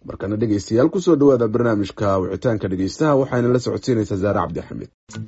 markana dhegeystayaal kusoo dhawaada barnaamijka wicitaanka dhegeystaha waxaana la socodsiinaysaa zaare cabdixamid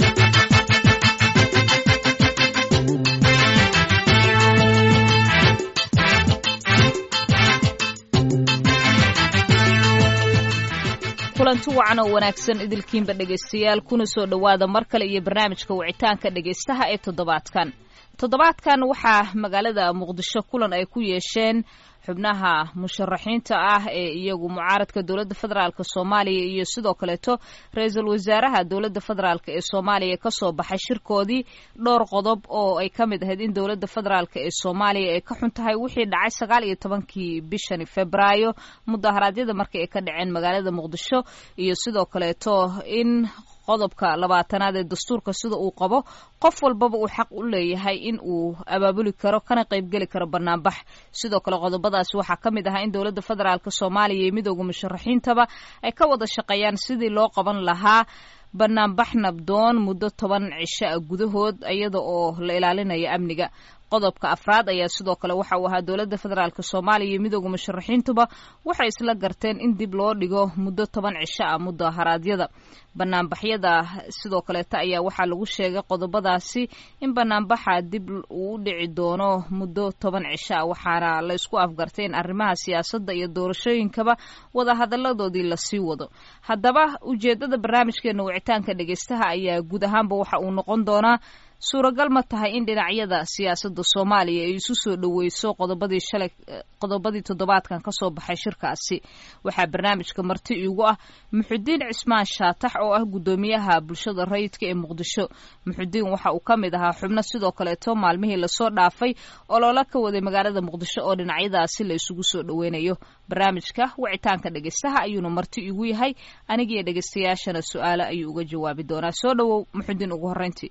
kulanti wacan oo wanaagsan idilkiinba dhegaystayaal kuna soo dhowaada mar kale iyo barnaamijka wicitaanka dhegaystaha ee toddobaadkan toddobaadkan waxaa magaalada muqdisho kulan ay ku yeesheen xubnaha musharaxiinta ah ee iyagu mucaaradka dowladda federaalk soomaaliya iyo sidoo kaleeto ra-iisul wasaaraha dowladda federaalk ee soomaaliya kasoo baxay shirkoodii dhowr qodob oo ay ka mid ahayd in dowladda federaalk ee soomaaliya ay ka xun tahay wixii dhacay sagaal iyo tobankii bishani febraayo mudaharaadyada markii ay ka dhaceen magaalada muqdisho iyo sidoo kaleeto in qodobka labaatanaad ee dastuurka sida uu qabo qof walbaba uu xaq u leeyahay in uu abaabuli karo kana qaybgeli karo banaanbax sidoo kale qodobadaasi waxaa ka mid ahaa in dowladda federaalk soomaaliya iyo midooda musharaxiintaba ay ka wada shaqeeyaan sidii loo qaban lahaa banaanbax nabdoon muddo toban cisho ah gudahood iyada oo la ilaalinayo amniga qodobka afraad ayaa sidoo kale waxa uu ahaa dowladda federaalk soomaaliya iyo midooda musharaxiintuba waxay isla garteen in dib loo dhigo muddo toban cisho ah mudaharaadyada banaanbaxyada sidoo kaleeta ayaa waxaa lagu sheegay qodobadaasi in banaanbaxa dib uu u dhici doono muddo toban cisho ah waxaana la isku afgartay in arrimaha siyaasadda iyo doorashooyinkaba wadahadaladoodii lasii wado haddaba ujeedada barnaamijkeena wicitaanka dhegeystaha ayaa guud ahaanba waxa uu noqon doonaa suuragal ma tahay in dhinacyada siyaasadda soomaaliya ay isu soo dhoweyso qodobadii shalay qodobadii toddobaadkan kasoo baxay shirkaasi waxaa barnaamijka marti iigu ah muxudiin cismaan shaatax oo ah guddoomiyaha bulshada rayidka ee muqdisho muxudiin waxa uu ka mid ahaa xubno sidoo kaleeto maalmihii lasoo dhaafay oloola ka waday magaalada muqdisho oo dhinacyadaasi la isugu soo dhoweynayo barnaamijka wicitaanka dhegeystaha ayuuna marti iigu yahay anigiiyo dhegeystayaashana su-aalo ayuu uga jawaabi doonaa soo dhowow muxudiin ugu horreyntii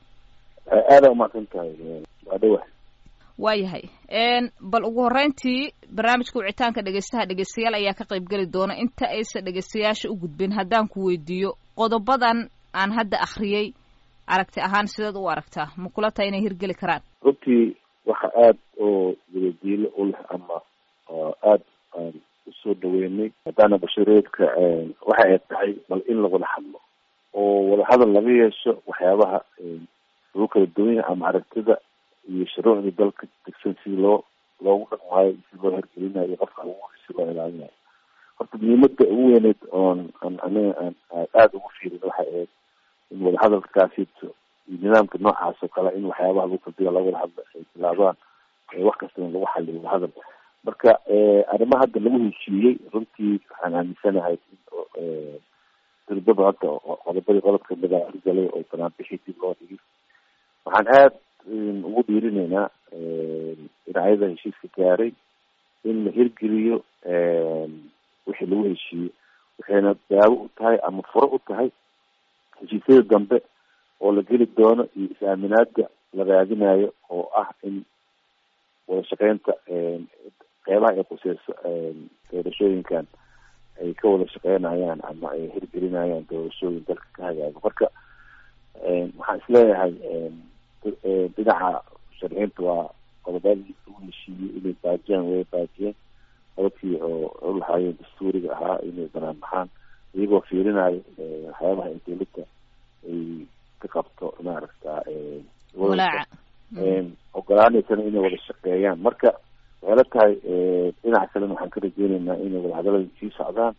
aada umaqsan tahay waa dhawa waayahay bal ugu horreyntii barnaamijka wicitaanka dhegeystaha dhegeystayaal ayaa ka qayb geli doona inta aysan dhegeystayaasha u gudbin haddaan ku weydiiyo qodobadan aan hadda akhriyey aragti ahaan sideed u aragtaa ma kula tahay inay hirgeli karaan runtii waxa aada oo wadadiilo u leh ama aada aan usoo dhaweynay haddaana bashareedka waxa ay tahay bal in lawada hadlo oo wadahadal laga yeesho waxyaabaha lagu kala duwan yahay ama aragtida iyo shuruucda dalka degsan si loo loogu dhaqmaayo si loo hergelinayo qofka ugu si loo ilaalinayo horta muhiimada ugu weyneyd oon an aniga aan aada ugu fiirin waxay ahayd in wadahadalkaasito iyo nidaamka noocaas oo kale in waxyaabaha lagu kaldiga laga wada hadla ay bilaabaan wax kastana lagu xaliyo wadahadal marka arrimaha hadda lagu heshiiyey runtii waxaan aaminsanahay dirbada hadda qodobadii qodob kamid a hirgalay oo banaanbixii dib loo dhigay waxaan aada ugu dhiirinaynaa dhinacyada heshiiska gaaray in la hirgeliyo wixii lagu heshiiyey waxayna daawo u tahay ama furo u tahay heshiisyada dambe oo la geli doono iyo is-aaminaada la raadinayo oo ah in wada shaqeynta qeybaha ay quseyso doorashooyinkan ay ka wada shaqeynayaan ama ay hirgelinayaan doorashooyin dalka ka hagaago marka waxaan isleeyahay dhinaca sharciinta waa qodobadii lagu heshiiyey inay baajiyaan way baajiyeen qodobkii oo u lahaayeen dastuuriga ahaa inay banaan baxaan iyagoo fiirinayo waxyaabaha ay dowladda ay ka qabto maaragta ogolaaneysana inay wada shaqeeyaan marka waxay la tahay dhinaca kalena waxaan ka rajeyneynaa inay wadahadalada sii socdaan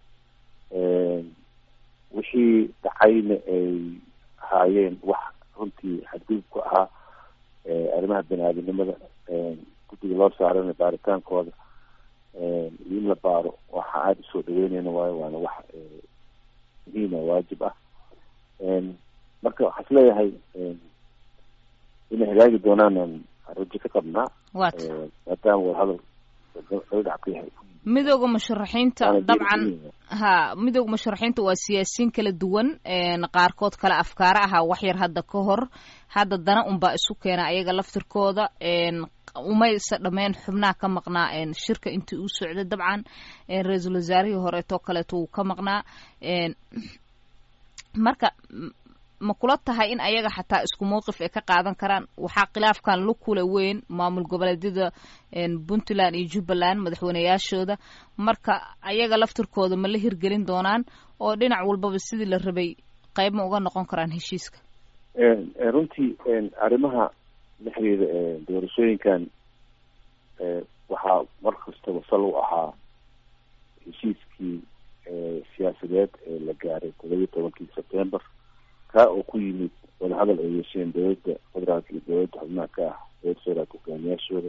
wixii dhacayna ay ahaayeen wax runtii xadgudub ku ahaa arrimaha bani aadamnimada guddiga loo saarana baaritaankooda iyo in la baaro waxa aada usoo dhaweyneyna waayo waana wax muhiima waajib ah marka waxaa isleeyahay inay hagaagi doonaan rajo ka qabnaa maadaama wadahadal dhinac ka yahay midooda musharaxiinta dabcan ha midooda musharaxiinta waa siyaasiyiin kala duwan qaarkood kale afkaaro ahaa waxyar hadda ka hor hadda dana unbaa isu keena ayaga laftirkooda umaysa dhameen xubnaha ka maqnaa shirka intii uu socday dabcan ra-iisul wasaarihii horeetoo kaleeto wuu ka maqnaa marka ma kula tahay in ayaga xataa isku mawqif ay ka qaadan karaan waxaa khilaafkan lu kula weyn maamul goboleedyada puntland iyo jubbaland madaxweyneyaashooda marka ayaga laftirkooda ma la hirgelin doonaan oo dhinac walbaba sidii la rabay qayb ma uga noqon karaan heshiiska runtii arrimaha la xiriira doorashooyinkan waxaa mar kastaba sal u ahaa heshiiskii siyaasadeed ee la gaaray toddobiyi tobankii september kaa oo ku yimid wadahadal ay yeesheen dowladda federaalka iyo dowladda xubnaha ka ah dowladda federaalka hogaamiyaashooda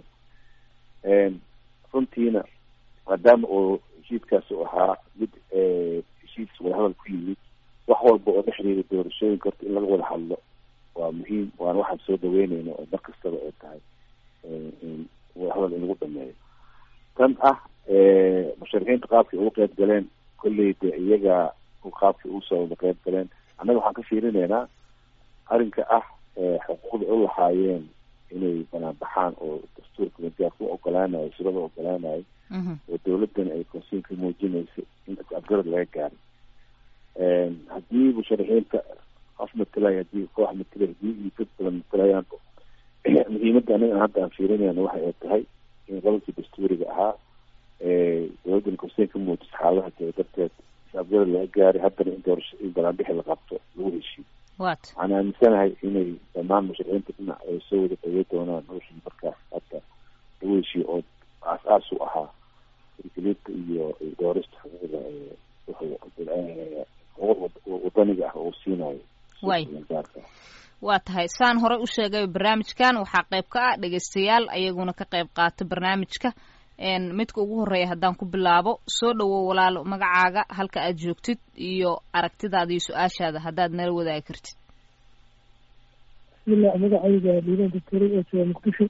runtiina maadaama oo heshiiskaas u ahaa mid heshiis wadahadal ku yimid wax walba oo la xiriira doorashooyinka horta in laga wada hadlo waa muhiim waana waxaan soo dhaweyneyna oo mar kastaba ay tahay wadahadal in lagu dhameeyo tan ah musharixiinta qaabkay uga qeyb galeen kolley de iyaga qaabkay usoo wada qeyb galeen annaga waxaan ka fiirineynaa arrinka ah xuquuqda u lahaayeen inay banaan baxaan oo dastuurka majaarku ogolaanayo shirada ogolaanayo oo dawladdan ay konsiin ka muujinaysa in afgarad laga gaaray haddii musharixiinta qof matalay hadii koox matalay hadii iyo dad badan matalayaan muhiimadda anaga hadda aan fiirinayna waxa ay tahay in qodobkii dastuuriga ahaa dowladdan konsiin ka muujisa xaaladaha jira darteed is afgarad laga gaaray haddana in doorasho in banaanbixi la qabto lagu heshiiyo waxaan aaminsanahay inay dhammaan musharixiinta dhinac ay soo wada dhawey doonaan wixii markaas hadda lagu heshiyo oo aas-aas u ahaa hirgelinta iyo doorista xuquuqda xuquuq wadaniga ah oo siinayo way waa tahay saan horey u sheegay barnaamijkan waxaa qayb ka ah dhegeystayaal ayaguna ka qayb qaata barnaamijka midka ugu horeeya haddaan ku bilaabo soo dhawow walaalo magacaaga halka aad joogtid iyo aragtidaada iyo su-aashaada haddaad nala wadaagi kartid bismillah magacayga liiban doctori ee jooga muqdisho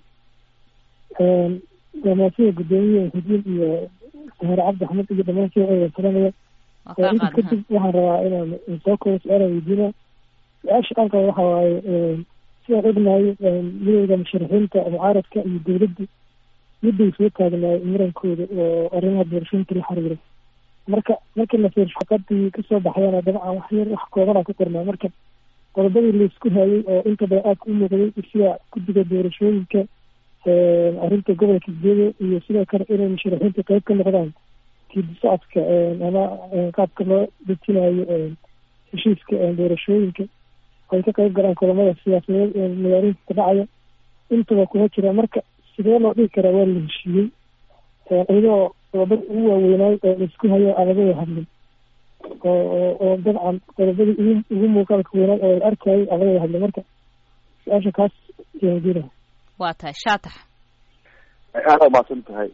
gamaashada guddoomiyaha xudiin iyo sahaare cabdi axmed iyo dhammaan shooceeda salamaya inta kadib waxaan rabaa inaan soo koobo su-aala weydiina su-aasha dhanka waxa waaye sidaan ognahay midowda musharixiinta mucaaradka iyo dowladda midday soo taagnaay murankooda oo arrimaha doorashooyinka la xiriira marka markii la fiir shaqadii kasoo baxdana dabcan wax yar wax koobana ku qornaa marka qodobadii laisku hayay oo inta badan aadka u muuqday sida guddiga doorashooyinka arrinta gobolka gedo iyo sidoo kale inay musharixiinta qeyb ka noqdaan kiidi socodka ama qaabka loo dejinayo heshiiska doorashooyinka ay ka qeyb galaan kulamada siyaasadeed ee magaalooyinka ka dhacaya intaba kuma jira marka sidee loo dhigi karaa waa la heshiiyey iyadoo qodobada ugu waaweynaay oo laisku hayo aan laga wada hadlin oo oo dabcan qodobadii ugu ugu muuqaalka weynaay oo la arkayay aan laga wada hadlin marka su-aasha kaas jira waa tahay shaatax aada umaasan tahay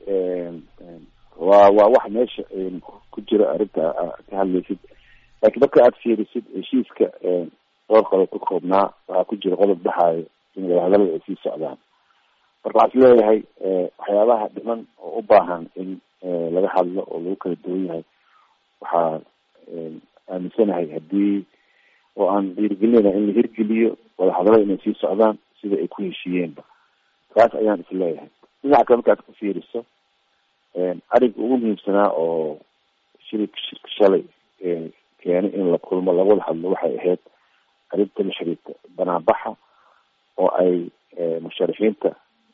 waa waa wax meesha ku jira arrinta ka hadlaysid laakiin marka aada fiirisid heshiiska dhowr qodob ka koobnaa waxaa ku jira qodob dhaxaayo in wadahadalada ay sii socdaan marka waxaa is leeyahay waxyaabaha dhiman oo u baahan in laga hadlo oo lagu kala duwan yahay waxaa aaminsanahay haddii oo aan dhiirigelinayna in la hirgeliyo wadahadalada inay sii socdaan sida ay ku heshiiyeenba taas ayaan is leeyahay dhinaca kale markaad ku fiiriso arrinka ugu muhiimsanaa oo shirika shirka shalay keenay in la kulmo lagawada hadlo waxay ahayd arrinta la xiriirta banaanbaxa oo ay musharixiinta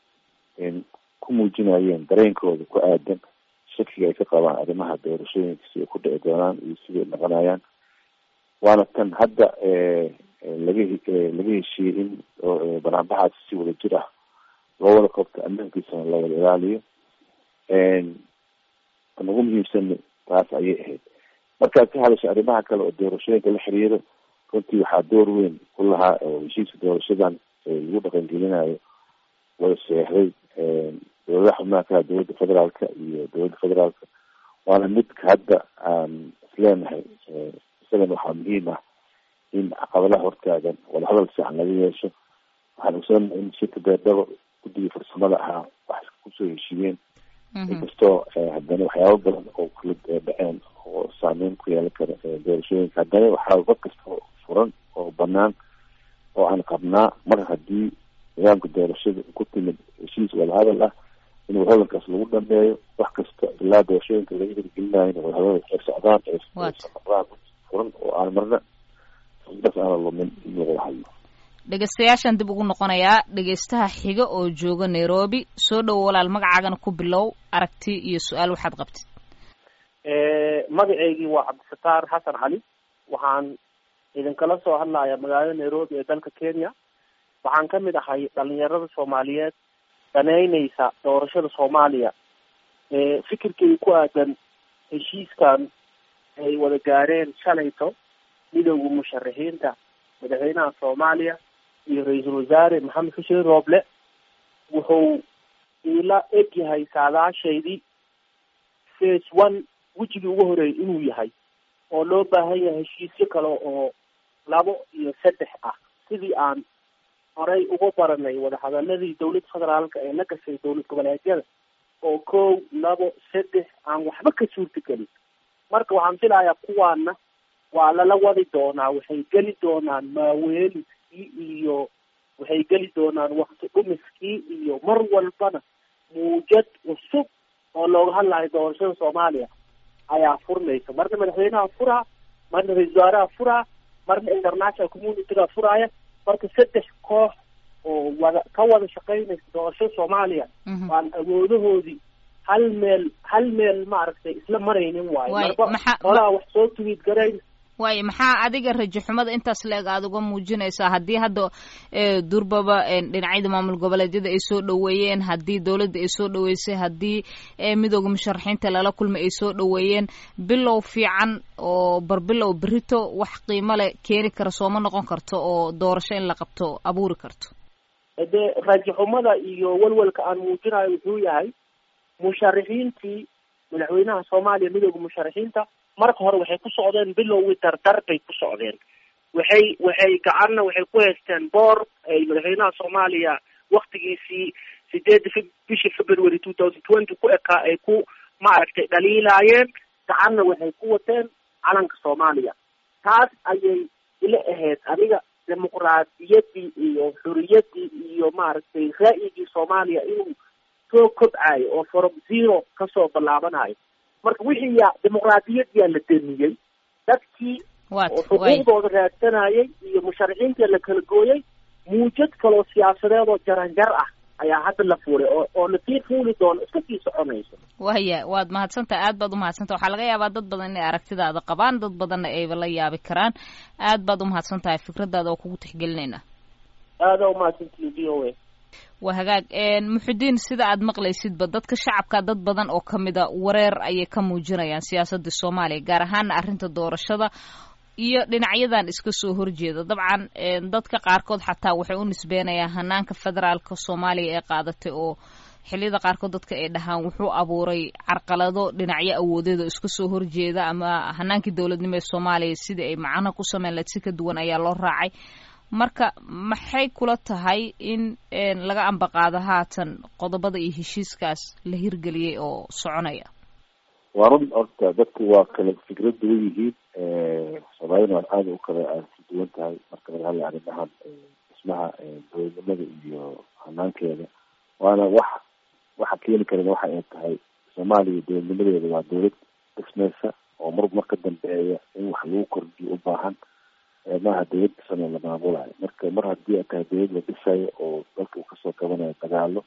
ku muujinayeen dareenkooda ku aadan shakiga ay ka qabaan arrimaha doorashooyinka si ay ku dhici doonaan iyo siday noqonayaan waana tan hadda laga laga heshiiyey in banaanbaxaasi si wada jir ah loo wada qabto ammaankiisana la wada ilaaliyo tan ugu muhiimsan taas ayay ahayd markaad ka hadasho arrimaha kale oo doorashooyinka la xiriiro runtii waxaa door weyn ku lahaa oo heshiiska doorashadan lagu dhaqangelinayo wada seexday dowladaha xubnaha ka dowladda federaalka iyo dowladda federaalka waana midka hadda aan isleenahay isagana waxaa muhiim ah in caqabadaha hortaagan wadahadal fiican laga yeesho waxaan ogsoonahay in shirka beerdhabo guddigii farsamada ahaa wax kusoo heshiiyeen inkastoo haddana waxyaaba badan oo kala dhaceen oo saameyn ku yeelan kara doorashooyinka haddana waxaa wad kasta furan oo banaan oo aan qabnaa mar haddii nidaamka doorashada ku timid heshiis wadahadal ah in wadahadalkaas lagu dhameeyo wax kasta ilaa doorashooyinka laga hirgelinayo in wadahadal ay socdaan ay noqdaan furan oo aan marna xaqiiqdaas aana lumin in laga hayo dhegeystayaashaan dib ugu noqonayaa dhegeystaha xiga oo jooga nairobi soo dhowo walaal magacaagana ku bilow aragti iyo su-aal waxaad qabtid magaceygii waa cabdisataar xasan cali waxaan idinkala soo hadlaya magaalada nairobi ee dalka kenya waxaan ka mid ahay dhalinyarada soomaaliyeed daneyneysa doorashada soomaaliya fikirkay ku aadan heshiiskan ay wada gaareen shalayto midowda musharaxiinta madaxweynaha soomaaliya iyo ra-iisul wasaare maxamed xuseen rooble wuxuu iila eg yahay saadaashaydii face one wejigii ugu horeeyay inuu yahay oo loo baahan yahay heshiisyo kale oo labo iyo saddex ah sidii aan horey uga baranay wadahadaladii dowladda federaalka ee la gashay dowlad goboleedyada oo kow labo saddex aan waxba ka suurta gelin marka waxaan filayaa kuwaana waa lala wadi doonaa waxay geli doonaan maaweeliskii iyo waxay geli doonaan wakti dhumiskii iyo mar walbana muujad cusub oo looga hadlayo doorashada soomaaliya ayaa furmaysa marna madaxweynaha furaa marna ra-isul wasaaraha furaa marna international communityga furaaya marka saddex koox oo wada ka wada shaqeynaysa doorashada soomaaliya waan awoodahoodii hal meel hal meel maaragtay isla maraynin waayo marba holaha wax soo tuwiid garayn waayo maxaa adiga rajo xumada intaas la-eg aada uga muujinaysaa haddii hadda durbaba dhinacyada maamul goboleedyada ay soo dhoweeyeen haddii dowladda ay soo dhoweysay haddii midooda musharaxiinta lala kulmay ay soo dhoweeyeen bilow fiican oo barbilow berito wax qiimo leh keeni kara sooma noqon karto oo doorasho in la qabto abuuri karto dee rajo xumada iyo walwalka aan muujinayo wuxuu yahay musharaxiintii madaxweynaha soomaaliya midooda musharaxiinta marka hore waxay ku socdeen bilowgii dardar bay ku socdeen waxay waxay gacanna waxay ku haysteen boor ay madaxweynaha soomaaliya waktigiisii sideedda f bishii february two thousand twenty ku ekaa ay ku maaragtay dhaliilaayeen gacanna waxay ku wateen calanka soomaaliya taas ayay ila ahayd aniga dimuqraadiyaddii iyo xuriyaddii iyo maaragtay ra'yigii soomaaliya inuu soo kobcayo oo from zero kasoo ballaabanayo marka wixii yaa dimuqraadiyad yaa la damiyey dadkii oo xuquuqdooda raadsanayay iyo musharaxiintii la kala gooyay muujad kaloo siyaasadeed oo jaranjar ah ayaa hadda la fuulay oo oo lasii fuuli doono iska sii soconayso waya waad mahadsantaha aad baad umahadsantaha waxaa laga yaabaa dad badan inay aragtidaada qabaan dad badanna ayba la yaabi karaan aad baad umahadsan tahay fikradaada oo kugu tixgelinayna aada umahadsantihi v o a waa hagaag muxudiin sida aad maqlaysidba dadka shacabka dad badan oo kamida wareer ayay ka muujinayaan siyaasadda soomaaliya gaar ahaana arrinta doorashada iyo dhinacyadan iska soo horjeeda dabcan dadka qaarkood xataa waxay u nisbeenayaan hanaanka federaalka soomaaliya ee qaadatay oo xilliyada qaarkood dadka ay dhahaan wuxuu abuuray carqalado dhinacyo awoodeed oo iska soo horjeeda ama hanaankii dowladnimo ee soomaaliya sidii ay macno ku sameyn lahayd si ka duwan ayaa loo raacay marka maxay kula tahay in laga ambaqaado haatan qodobada iyo heshiiskaas la hirgeliyey oo soconaya waa run horta dadku waa kala fikrad duwan yihiin soomaalina waa aada u kala aadsi duwan tahay marka laga hadlay arrimahan dhismaha dowladnimada iyo hanaankeeda waana wax waxa keeni karana waxa ay tahay soomaaliya dowladnimadeeda waa dowlad dhismeysa oo mar mar ka dambeeya in wax lagu kordhiyo u baahan maaha dowlad dhisan oo la maamulayo marka mar haddii ay tahay dowlad la dhisayo oo dalka uu kasoo kabanayo dagaalo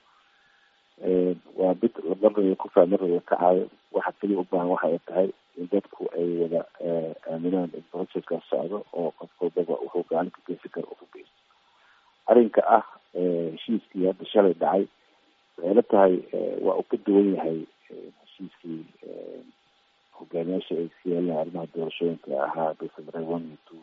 waa mid marna ku faa marna way kacaayo waxa keliya u baahan waxa ay tahay in dadku ay wada aaminaan in processkaas socdo oo qof walbaba wuxuu gacan ka geysan karo uu ka geysto arrinka ah heshiiskii hadda shalay dhacay waxay la tahay waa uu ka duwan yahay heshiiskii hogaamiyaasha ay iska yeelaan arrimaha doorashooyinka ahaa december one iyo two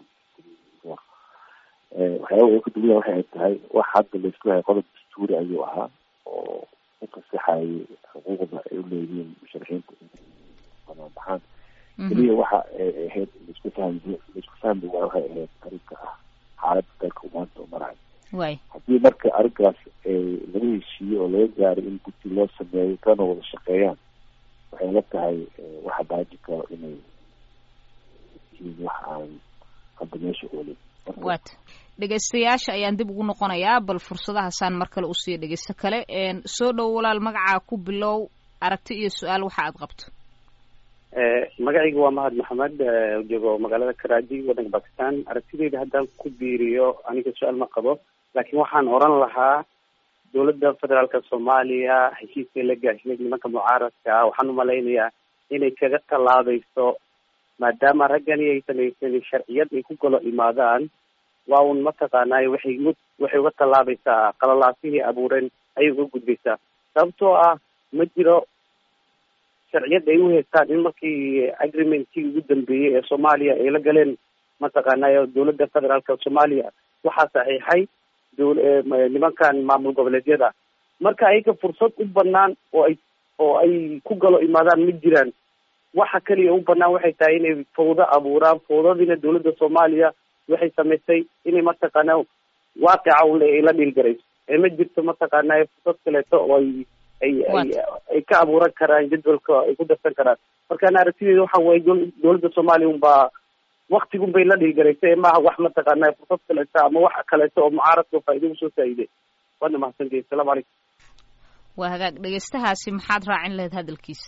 waxyaaba uu ka duwan yahay waxay tahay wax hadda laisku yahay qodob dastuuri ayuu ahaa oo u fasaxayay xuquuqda ay u leeyihiin musharaxiinta banaan keliya waxa ay ahayd laisku fahmi laisku fahmi waa waxay ahayd arrinka ah xaaladda dalka maanta u marayo haddii marka arrinkaas laga heshiiyo oo laga gaaray in guddi loo sameeyo kana wada shaqeeyaan waxay la tahay waxa baaji karo inay yihiin wax aan hadda meesha oolin wat dhegaystayaasha ayaan dib ugu noqonayaa bal fursadahaasaan mar kale usiiya dhegeysto kale soo dhow walaal magacaa ku bilow aragti iyo su-aal waxa aad qabto magacayga waa mahad maxamed joogo magaalada karaji waddanka bakistan aragtideyda haddaan ku biiriyo aniga su-aal ma qabo laakiin waxaan oran lahaa dowladda federaalka soomaaliya heshiiskay la gaashnay nimanka mucaaradka ah waxaan umalaynayaa inay kaga tallaabayso maadaama raggani ay samaysan sharciyad ay ku galo imaadaan waa un mataqaanaayo waxay waxay uga tallaabaysaa qalalaasihii abuureen ayay uga gudbaysaa sababtoo ah ma jiro sharciyad ay u haystaan in markii agreementkii ugu dambeeyey ee soomaaliya ay la galeen mataqaanaayo dowladda federaalka soomaaliya waxaa saxiixay nimankan maamul goboleedyada marka ayaga fursad u banaan oo ay oo ay ku galo imaadaan ma jiraan waxa kaliya u banaan waxay tahay inay fawdo abuuraan fawdadiina dowladda soomaaliya waxay samaysay inay mataqaana waaqica ule ay la dhiilgarayso ee ma jirto mataqaanaa fursad kaleeto oo ay ay ay ay ka abuuran karaan jadwalka ay ku darsan karaan markaan aragtideeda waxa waye dowladda soomaaliya unbaa waktigun bay la dhiilgaraysay ee maaha wax mataqaanaa fursad kaleeto ama wax kaleeto oo mucaaradka faa'ido usoo faa'iiday waana mahadsantihi asalamu calaykum waa hagaag dhegeystahaasi maxaad raacin lahayd hadalkiisa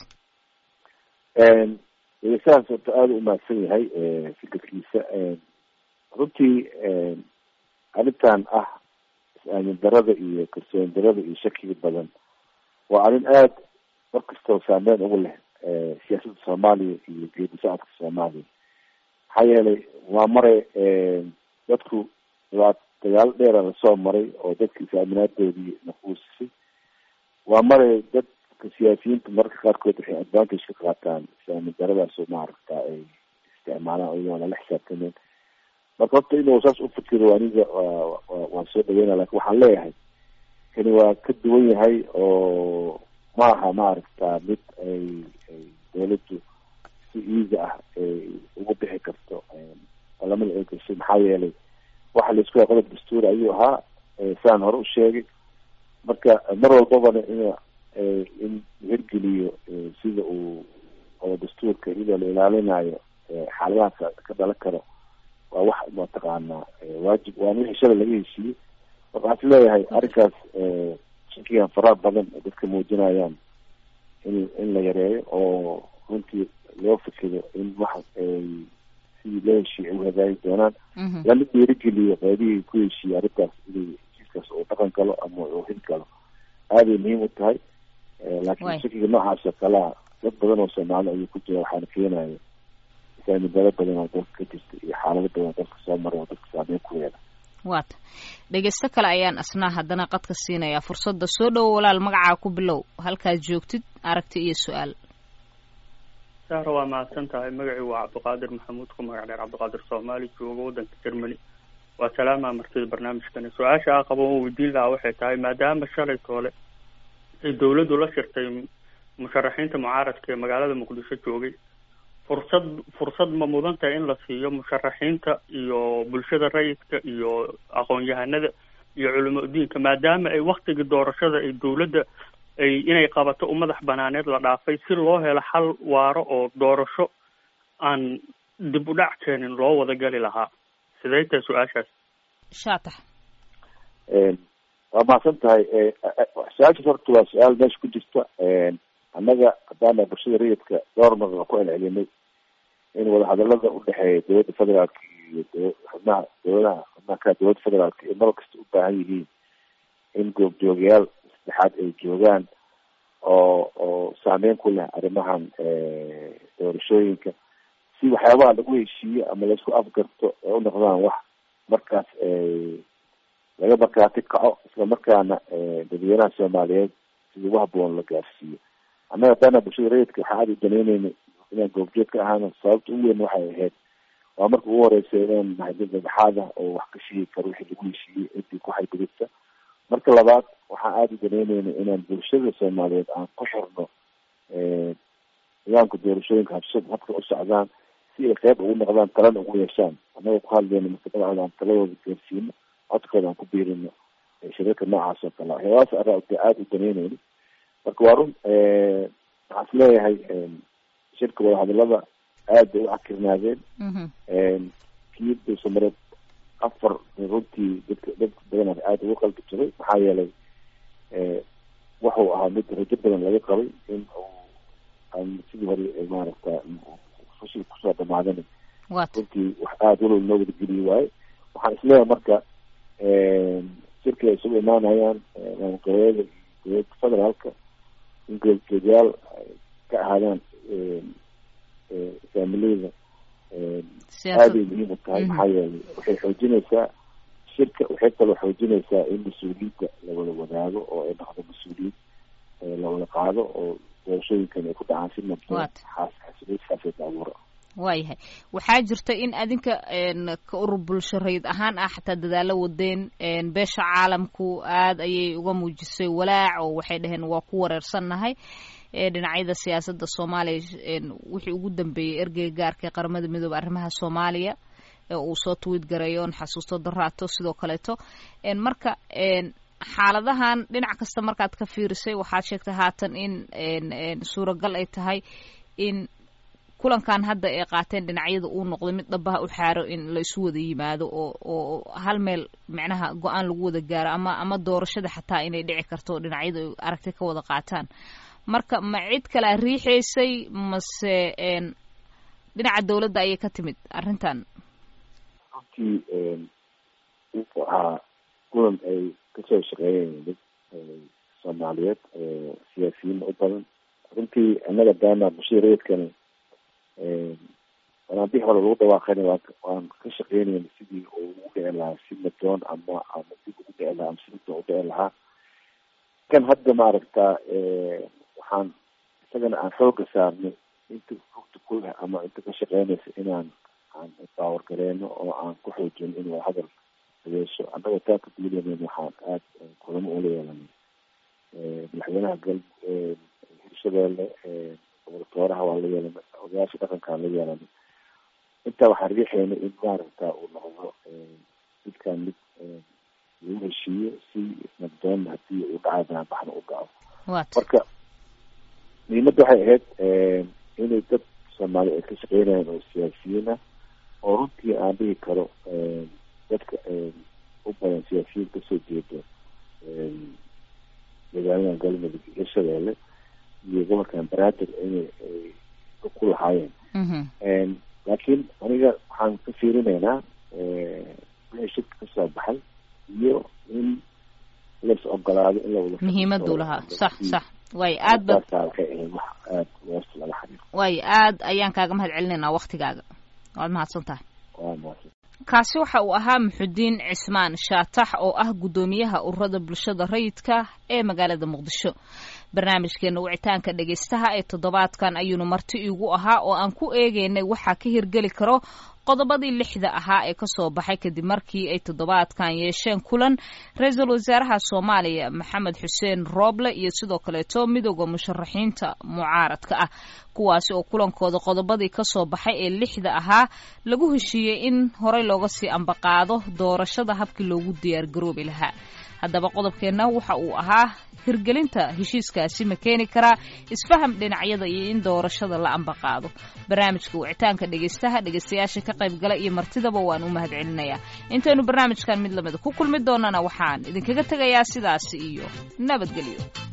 dhegeystahaas horta aada u mahadsan yahay fikirkiisa runtii arrintan ah is-aamin darada iyo kalsooni darada iyo shakiga badan waa arrin aada mar kastoo saameyn ugu leh siyaasadda soomaaliya iyo geedi socodka soomaaliya maxaa yeelay waa maray dadku dhibaat dagaalo dheera lasoo maray oo dadka is-aaminaadoodii naquusisay waa maray dadka siyaasiyiinta mararka qaarkood waxay advantage ka qaataan is-aamin daradaas oo maaragta ay isticmaalaan iyagoo lala xisaabtameen marka horta inuu saas u fikiro aniga waan soo dhaweyna lakin waxaan leeyahay kani waa ka duwan yahay oo maaha maaragta mid ay ay dawladdu si easy ah ay ugu bixi karto balamada ay gashay maxaa yeelay waxa laisku yahay qodob dastuuri ayuu ahaa saan hore u sheegay marka mar walbabana in in hirgeliyo sida uu qodob dastuurka iyadoo la ilaalinayo xaaladaha ka dhalan karo waa wax mataqaanaa waajib waana wixii shalay laga heshiiyey marka waxaan is leeyahay arrinkaas shakigan faraha badan oo dadka muujinayaan in in la yareeyo oo runtii loo fikiro in wax ay sidii loo heshiiyey ay u hagaagi doonaan lana dhiirigeliyo qaybihii ku heshiiyey arrintaas inay heshiiskaas uu dhaqan galo ama uu hil galo aaday muhiim u tahay laakiin shakiga noocaas oo kalea dad badan oo soomaali ayuu ku jira waxaana keenaya saamidalo badan oo dalka ka jirta iyo xaalado badan oo dalka soo maray oo dadka saameyn ku yeela waata dhegeysto kale ayaan asnaa haddana qadka siinayaa fursadda soo dhowo walaal magacaa ku bilow halkaad joogtid aragti iyo su-aal sahra waa mahadsan tahay magacii waa cabdiqaadir maxamuud ku magac dheer cabdiqaadir soomaali jooga waddanka germany waa salaamaa martida barnaamijkani su-aasha a qabo oo weydiin lahaa waxay tahay maadaama shalay toole ay dawladdu la shirtay musharaxiinta mucaaradka ee magaalada muqdisho joogay fursad fursad ma mudan tahay in la siiyo musharaxiinta iyo bulshada rayidka iyo aqoon-yahanada iyo culamo udiinka maadaama ay waktigii doorashada ay dawladda ay inay qabato u madax banaaneed la dhaafay si loo helo xal waaro oo doorasho aan dib u dhac keenin loo wada gali lahaa sidee tahay su-aashaas shaatax waa mahadsan tahay su-aashaas horta waa su-aal meesha ku jirta annaga haddaana bulshada rayidka dhowr mar waa ku celcelinay in wadahadalada udhexeeya dowladda federaalka iyo d xubnaha dowladaha xubnaha kale dowladda federaalka ay mar kasta u baahan yihiin in goobjoogayaal saddexaad ay joogaan oo oo saameyn ku leh arrimahan doorashooyinka si waxyaabaha lagu heshiiyo ama laisku afgarto ay u noqdaan wax markaas laga markaati kaco isla markaana dadweynaha soomaaliyeed sida ugu haboon la gaarsiiyo annaga haddaana bulshada rayidka waxaa aada u daneyneynay inaan goobjoog ka ahaano sababta ugu weyn waxay ahayd waa marka ugu horeysa inaan nahay dad dhexaad ah oo wax ka sheegi karo wixii lagu heshiiyey intii ku xadgudubta marka labaad waxaan aada u daneyneynay inaan bulshada soomaaliyeed aan ku xirno nidaamka doorashooyinka habsad habka u socdaan si ay qeyb ugu noqdaan talana ugu yeeshaan annagoo ku hadleyno mustaqbalcooda aan taladooda gaarsiino codkooda aan ku biirino shirarka noocaas oo kale waxyaabahaas arraa aada u daneyneyna marka waa run waxaan is leeyahay shirka wadahadalada aad bay u cakirnaadeen kii dulsamareed afar runtii dadka dad badan aada ugu qalbi jiray maxaa yeelay wuxuu ahaa mid rajo badan laga qabay in uu sidii hore maaragta fashil kusoo dhamaadana wat runtii wax aada walow noo wadageliye waaye waxaan isleeyahay marka shirki ay isugu imaanayaan maamulgoboleeda iyo dowladda federaalka in goobjoogayaal ay ka ahaadaan faamileyda aaday muhiim u tahay maxaa yeelay waxay xoojinaysaa shirka waxay kaloo xoojinaysaa in mas-uuliyadda lawada wadaago oo ay dhaqdo mas-uuliyad lawada qaado oo doorashooyinkan ay ku dhacaan si nabdoon xaasiloodkaasay abuura waayahay waxaa jirta in adinka ka urur bulsho rayid ahaan ah xataa dadaalo wadeen beesha caalamku aada ayay uga muujisay walaac oo waxay dhaheen waa ku wareersannahay dhinacyada siyaasadda soomaaliya wixii ugu dambeeyey ergeyga gaarka ee qaramada midoobe arrimaha soomaaliya ee uu soo twiid gareeyo on xasuusto daraato sidoo kaleeto marka xaaladahan dhinac kasta markaad ka fiirisay waxaad sheegtay haatan in suuragal ay tahay in kulankan hadda ay qaateen dhinacyada uu noqday mid dhabaha u xaaro in la isu wada yimaado oo oo hal meel micnaha go-aan lagu wada gaaro ama ama doorashada xataa inay dhici karto dhinacyada ay aragti ka wada qaataan marka ma cid kalea riixaysay mase dhinaca dawladda ayay ka timid arrintan runtii wuxuu ahaa kulan ay kasoo shaqeeyeen dad soomaaliyeed siyaasiyiin u badan runtii annaga daana bashiireedkani wanaabixi hore lagu dhawaaqayna waan waan ka shaqeynayna sidii uu ugu dhici lahaa si madoon ama ama dib ugu dhici lahaa ama si madoon u dhici lahaa kan hadda maaragta waxaan isagana aan xooga saarnay inta rugta ku leh ama inta ka shaqeynaysa inaan aan baawar gareeno oo aan ku xoojino in waa hadal hadeesho annaga taa ka duulanayna waxaan aada kulamo ula yeelanay madaxweynaha gal hirshabeelle gobol-tooraha waa la yeelanay odayaasha dhaqankaan la yeelanay intaa waxaan riixayna in maaragta uu noqdo midkaan mid lagu heshiiyo si nabdoonna hadii uu dhacay banaanbaxna u dhaco marka muhiimadda waxay ahayd inay dad soomaali ay ka shaqeynayaan oo siyaasiyiin ah oo runtii aan dhihi karo dadka u badan siyaasiyiin kasoo jeeda deegaanadan galmudug iyo shabeelle iyo gobolkan banaadir inay ku lahaayeen laakiin aniga waxaan ka fiirinaynaa wixii shirka kasoo baxay iyo in lais ogolaado in lawada muhiimadu lahaa sax sax waay aad ba waxay ahayd wax aada woosta laga xiriiro waay aad ayaan kaaga mahad celinaynaa waktigaaga waad mahadsan tahay waa mahadsan kaasi waxa uu ahaa muxudiin cismaan shaatax oo ah guddoomiyaha ururada bulshada rayidka ee magaalada muqdisho barnaamijkeena wicitaanka dhegaystaha ee toddobaadkan ayuunu marti iigu ahaa oo aan ku eegeynay waxaa ka hirgeli karo qodobadii lixda ahaa ee kasoo baxay kadib markii ay toddobaadkan yeesheen kulan ra-iisul wasaaraha soomaaliya maxamed xuseen rooble iyo sidoo kaleeto midooda musharaxiinta mucaaradka ah kuwaasi oo kulankooda qodobadii kasoo baxay ee lixda ahaa lagu heshiiyey in horey looga sii ambaqaado doorashada habkii loogu diyaargaroobi lahaa haddaba qodobkeenna waxa uu ahaa hirgelinta heshiiskaasi ma keeni karaa isfaham dhinacyada iyo in doorashada la ambaqaado barnaamijka wicitaanka dhegaystaha dhegaystayaasha ka qayb gala iyo martidaba waan u mahad celinayaa intaynu barnaamijkan mid lamida ku kulmi doonana waxaan idinkaga tegayaa sidaasi iyo nabadgelyo